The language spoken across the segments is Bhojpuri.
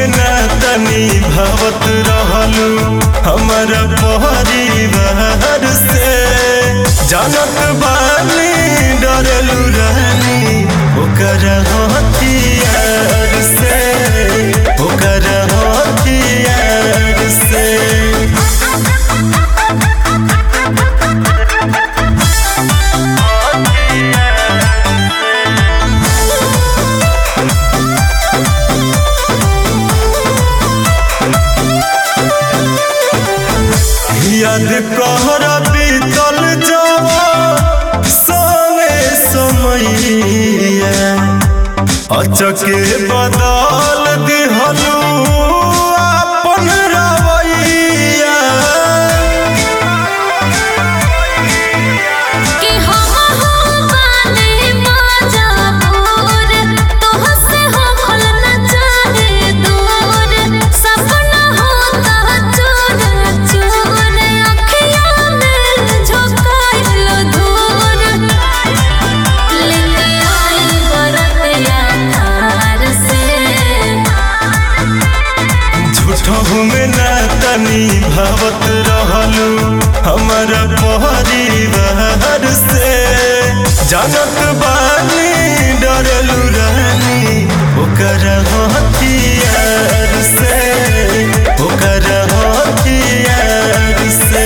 में ना तनी भावत रहलू हमारा परिवार से जानत बानी डरलू रानी ओकर हथियार से ओकर हथियार से याद कहर बीतल जावा समय समैया अचके बदल दिहलू अपन रवैया कि हम हो बाने मजबूर तोहसे हो खल न चाहे दूर सपना होता चूर चूर अखियां में झोंकाइल धूर लेके आई बरतिया थार से झूठहू में ना तनी भावत रहलू हमारा परिवार से जानत बानी डरलू रानी ओकर हथियार से ओकर हथियार से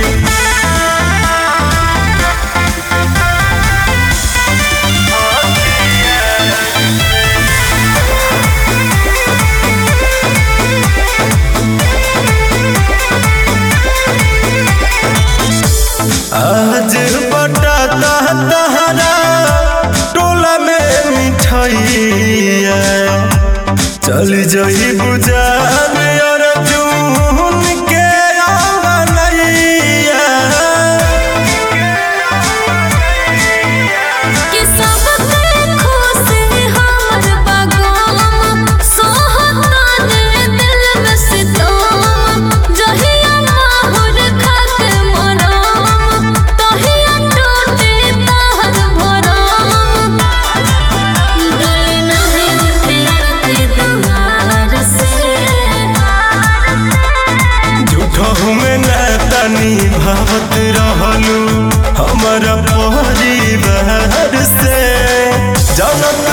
आज बटाता तहरा टोला में मिठाइया चल जई बुझान और जून के आवनैया कि सबके खुशी हमर बागोम सोहताने दिल में सितोम जहिया माहुर खाके मरोम तहिया टूटे तहर भरोम डोले नहीं फिरती दुआर से झूठहू में ना तनी भावत रहलू हमारा परिवार से जानत